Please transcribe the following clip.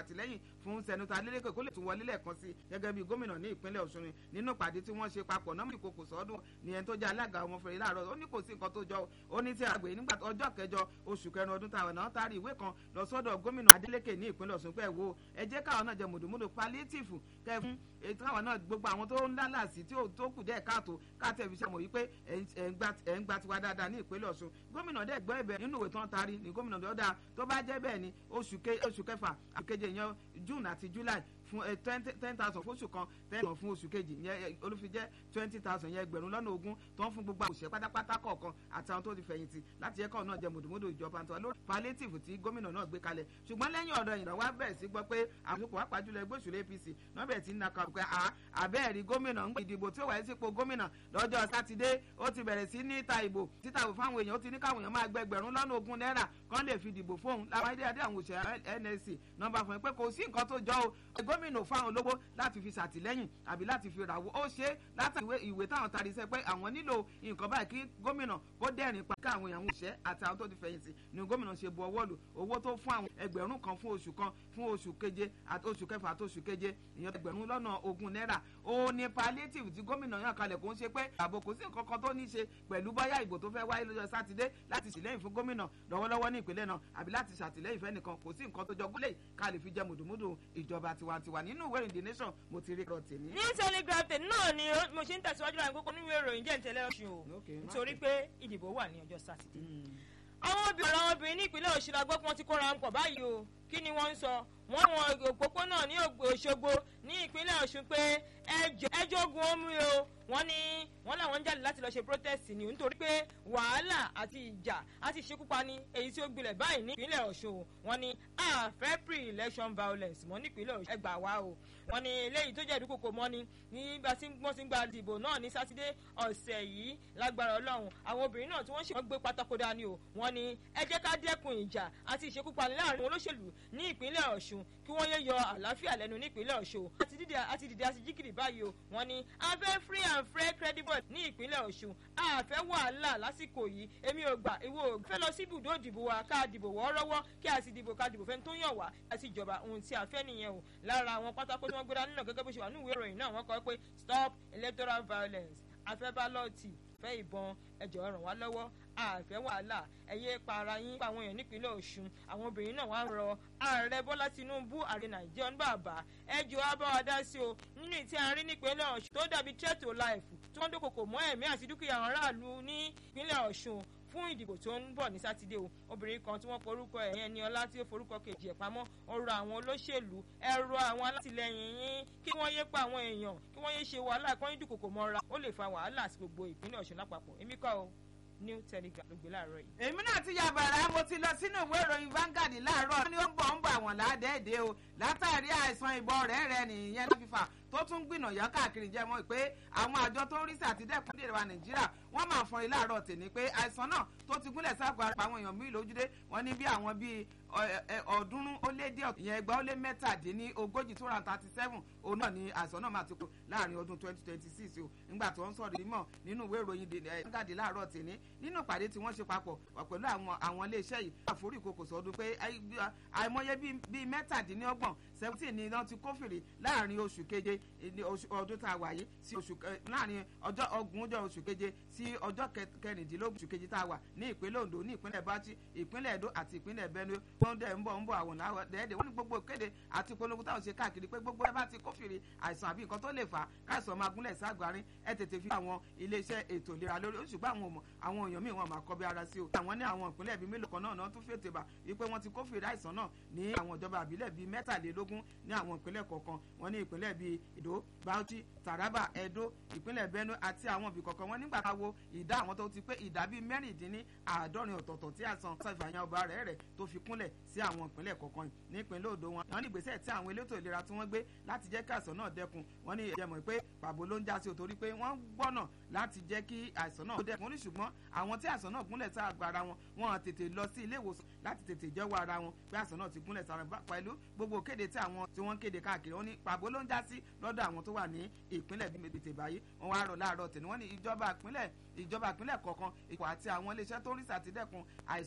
ṣàtìlẹ́yìn fún sẹ́nitọ́ Adeleke kó lè tún wọlé lẹ́ẹ̀kan sí gẹ́gẹ́ bí gómìnà ní ìpínlẹ̀ Ọ̀ṣun nínú ìpàdé tí wọ́n ṣe papọ̀ náà ìkòkò sọ́dún ní ẹni tó jẹ́ alága ọmọ fèrè láàárọ̀ ó ní kò sí nǹkan tó jọ ó ní tí àgbẹ̀ nígbà ọjọ́ kẹjọ oṣù kẹrin ọdún táwọn náà taari ìwé kan lọ sọ́dọ̀ gómìnà Adeleke ní ìpínlẹ̀ Ọ̀ṣun pé wo ẹ jẹ́ káwọn náà jẹ mùdùmùdù palliative kẹ fún ètò àwọn náà gbogbo àwọn tó ń lálàsí tí tó kù díẹ̀ káàtó káàtẹ́ fi ṣe mọ̀ wípé ẹ̀ ń gba tiwa dáadáa ní ìpínlẹ̀ Ọ̀ṣun gómìnà dẹ̀ gbọ́ ẹ̀bẹ̀ nínú ìwé tó ń taari ní gómìnà dọ́dà tó bá jẹ́ bẹ́ẹ̀ ni oṣù kẹfà àkeje yẹn June àti July fún ten thousand fún oṣù kan ten fún oṣù kejì yẹn olùfijẹ́ twenty thousand yẹn ẹgbẹ̀rún lọ́nà ogún tó ń fún gbogbo àwòṣe pátápátá kọ̀ọ̀kan àtàwọn tó ti fẹ̀yìntì láti ẹ̀kọ́ náà jẹ mùdùmùdù ìjọba tó lórí palliative tí gómìnà náà gbé kalẹ̀ ṣùgbọ́n lẹ́yìn ọ̀dọ̀ ìrìn wá bẹ̀rẹ̀ sí gbọ́ pé àsopọ̀ wá pàjùlọ ẹgbẹ́ òṣèlú APC náà bẹ̀rẹ̀ sí ní naka pé àbẹ́ẹ̀rí gómìnà ń gbé ìdìbò tí ó wáyé sípò gómìnà lọ́jọ́ sátidé ó ti bẹ̀rẹ̀ sí ní ta ìbò títa ìbò fáwọn èèyàn ó ti ní káwọn èèyàn máa gbẹ ẹgbẹ̀rún lọ́nà ogún náírà kán lè fi dìbò fóun láwọn ayédè adé àwọn òṣèré NSC nọ́mbà fún ẹ pé kò sí nǹkan tó jọ o gómìnà fáwọn olówó láti fi ṣàtìlẹ́yìn àbí láti fi ràwọ́ ó ṣe láti ìwé ìwé táwọn tari sẹ pé àwọn nílò nǹkan báyìí kí gómìnà kó dẹ́rìn pa káwọn èèyàn òṣẹ́ àti àwọn tó ti fẹ̀yìntì ni gómìnà ṣe bu ọwọ́ lù owó tó fún àwọn ẹgbẹ̀rún kan fún oṣù kan fún oṣù keje àti oṣù kẹfà àti oṣù keje ìyẹn ẹgbẹ̀rún lọ́nà ogún náírà ó ní palliative tí gómìnà yàn kalẹ̀ kó ń ṣe pé ààbò kò sí nǹkan kan tó ní ṣe pẹ̀lú bóyá ìbò tó fẹ́ wáyé lọ́jọ́ sátidé láti ṣèlẹ́yìn fún gómìnà lọ́wọ́lọ́wọ́ ní ìpínlẹ̀ náà àbí láti ṣàtìlẹ́yìn fẹ́ nìkan kò sí nǹkan tó jọ gúnlẹ̀ ká lè fi jẹ mùdùmùdù ìjọba tiwantiwa nínú ìwé ìdí nation mo ti rí ọ̀rọ̀ tèmi. ní telegraph tèmi náà ni mo ṣe ń tẹ̀síwájú láti kókó nínú ìròyìn jẹ́ ìtẹ̀lẹ́ ọ̀ṣun o nítorí pé ìdìbò wà ní ọjọ́ sátidé. àwọn obìnrin àwọn obìnrin ní ìpínlẹ̀ Ọ̀ṣun la gbọ́ pé wọ́n ti kóra ń pọ̀ báyìí o kí ni wọ́n ń sọ wọ́n wọn òpópónà ní Òṣogbo ní ìpínlẹ̀ Ọ̀ṣun pé ẹjọ́ ogun omi o wọ́n ní wọ́n làwọn ń jáde láti lọ ṣe protest ni nítorí pé wàhálà àti ìjà àti ìṣekúpani èyí tí ó gbilẹ̀ báyìí ní ìpínlẹ̀ Ọ̀ṣun wọ́n ní àfẹ́ pre-election violence mọ́ nípínlẹ̀ Ọ̀ṣun ẹgbàá wa o wọ́n ní eléyìí tó jẹ́ ìdúkòkò mọ́ ni nígbà tí wọ́n ti ń gba ìdìbò náà ní sátidé ọ̀sẹ̀ yìí lágbára Ọlọ́run àwọn obìnrin náà tí wọ́n ṣe wọ́n gbé pátákó dání o wọ́n ní ẹ jẹ́ ká dẹ́kun ìjà àti ìṣekúpani láàrin olóṣèlú ní ìpínlẹ̀ Ọ̀ṣun kí wọ́n yé yọ àlàáfíà lẹ́nu ní ìpínlẹ̀ Ọ̀ṣun àti dídì àti dìde àti jíkìrì báyìí o wọ́n ní abẹ́ free and fair credible ní ìpínlẹ̀ Ọ̀ṣun àfẹ́ wàhálà lásìkò yìí èmi ò gbà ìwọ ò fẹ́ lọ sí ibùdó ìdìbò wa ká dìbò wọ́ọ́rọ́wọ́ kí a sì dìbò ká dìbò fẹ́ni tó yàn wá àti ìjọba ohun tí a fẹ́ nìyẹn o lára àwọn pátákó tí wọ́n gbéra nínú gẹ́gẹ́ bó ṣe wà ní ìwé ìròyìn náà wọ́n kọ pé stop electoral violence afẹ́ bálọ́ọ̀tì fẹ́ ìbọn ẹjọ́ ràn wá lọ́wọ́ àfẹ́ wàhálà ẹ̀yẹ para yín pa àwọn èèyàn nípínlẹ̀ Ọ̀ṣun àwọn obìnrin náà wá ń rọ ààrẹ Bọ́lá Tinubu ààrẹ Nàìjíríà ń bàbá ẹjọ́ wa bá wa dá sí o nínú ìtí àárín nípínlẹ̀ Ọ̀ṣun tó dàbí threat to life tí wọ́n dókòkò mọ́ ẹ̀mí àti dúkìá àwọn aráàlú ní ìpínlẹ̀ Ọ̀ṣun fún ìdìbò tó ń bọ̀ ní sátidé o obìnrin kan tí wọ́n forúkọ ẹ̀ yẹn ni ọlá tí ó forúkọ kejì ẹ̀ pamọ́ ọ̀rọ̀ àwọn olóṣèlú ẹ̀rọ àwọn alátìlẹyìn yín kí wọ́n yé pa àwọn èèyàn kí wọ́n yé ṣe wàhálà kí wọ́n yé dúkòkò mọ́ra ó lè fa wàhálà sí gbogbo ìpínlẹ̀ Ọ̀ṣun lápapọ̀ èmi kọ́ o new telegraph ló gbé láàárọ̀ yìí. èmi náà ti ya bàrà mo ti lọ sínú ìwé ìròyìn Vanguard láàárọ̀ wọ́n ní ó ń bọ̀ ń bọ̀ àwọn ládẹ́ẹ̀dẹ́ o látàrí àìsàn ìbọn rẹ̀ rẹ̀ nìyẹn ló fífà tó tún gbìnàyà káàkiri jẹ́ mọ́ pé àwọn àjọ tó ń rí sí àtidẹ́kùn dèrè wa Nàìjíríà wọ́n máa fọn ilé àárọ̀ tèmi pé àìsàn náà tó ti gúnlẹ̀ sáàpọ̀ àrùn àwọn èèyàn míì lójúdé wọ́n ní bí àwọn bíi ọ̀ọ́dúnrún ó lé díẹ̀ ìyẹn ẹgbàá ó lé mẹ́tàdínní ogójì two hundred thirty seven òun náà ni àìsàn náà máa ti kú láàrin ọdún twenty twenty six o nígbà tó ń sọ̀rọ̀ ìmọ̀ nínú ìwé ìròyìn Vanguard láàárọ̀ tèmi nínú ìpàdé tí wọ́n ṣe papọ̀ pẹ̀lú àwọn àwọn iléeṣẹ́ yìí àforí ìkòkò sọdún pé àìmọye bíi mẹ́tàdínlọ́gbọ̀n seventeen ni wọ́n ti kófìrí láàrin oṣù keje ọdún tá a wà yìí sí oṣù láàrin ọjọ́ ọgbọ̀njọ́ oṣù keje sí ọjọ́ kẹrìndínlógún oṣù keje tá a wà ní ìpínlẹ̀ Ondo ní ìpínlẹ̀ Bauchi ìpínlẹ̀ Edo àti ìpínlẹ̀ Benue wọ́n dẹ̀ ń bọ̀ ń bọ̀ àwọn dẹ́ẹ̀dẹ̀ wọ́n ní gbogbo kéde àti polongo táwọn ṣe káàkiri pé gbogbo ẹ bá ti kófìrí àìsàn àbí nǹkan tó lè fà á káìsàn máa gúnlẹ̀ ságbarin ẹ tètè fi àwọn iléeṣẹ́ ètò ìlera lórí ó ṣùgbọ́n àwọn àwọn èèyàn míì wọn máa kọ́ bí ara sí o àwọn ní àwọn ìpínlẹ̀ bíi mélòó kan náà náà tún fètè bà wípé wọ́n ti kófìrí àìsàn náà ní àwọn ìjọba àbílẹ̀ bíi mẹ́tàlélógún ní àwọn ìpínlẹ̀ kọ̀ọ̀kan wọ́n ní ìpínlẹ̀ bíi Edo Bauchi Taraba Edo ìpínlẹ̀ Benue àti àwọn ibì kọ̀ọ̀kan wọn nígbà táwo ìdá àwọn tó ti pé ìdá bíi mẹ́rìndínní àádọ́rin ọ̀tọ̀ọ̀tọ̀ tí àìsàn ṣàfihàn ọba rẹ̀ rẹ̀ tó fi kúnlẹ̀ sí àwọn ìpínlẹ̀ kọ̀ọ̀kan nípínlẹ̀ Ondo wọn wọn ní ìgbésẹ̀ tí àwọn elétò ìlera tí wọ́n gbé láti jẹ́ kí àìsàn náà dẹ́kun wọn ní ìjẹ́mọ̀ pé pàbó ló ń já sí o torí pé wọ́n gbọ́nà láti jẹ́ kí àìsàn náà dẹ́kun ní ṣùgbọ́n àwọn tí àìsàn náà gúnlẹ̀ sáà gba ara wọn wọn tètè lọ sí ilé ìwòsàn láti tètè jẹ́wọ́ ara wọn pé àìsàn náà ti gúnlẹ̀ sára pẹ̀lú gbogbo kéde tí àwọn tí wọ́n kéde káàkiri wọn ní pàbó ló ń já sí lọ́dọ̀ àwọn tó wà ní ìpínlẹ̀ bíi tètè báyìí wọ́n wá rọ̀ láàárọ̀ tẹ̀ ni wọ́n ní ìjọba ìpínlẹ̀ ìjọba ìpínlẹ̀ kọ̀ọ̀kan ipò àti àwọn iléeṣẹ́ tó ń rí sàtìdẹ́kun àìsàn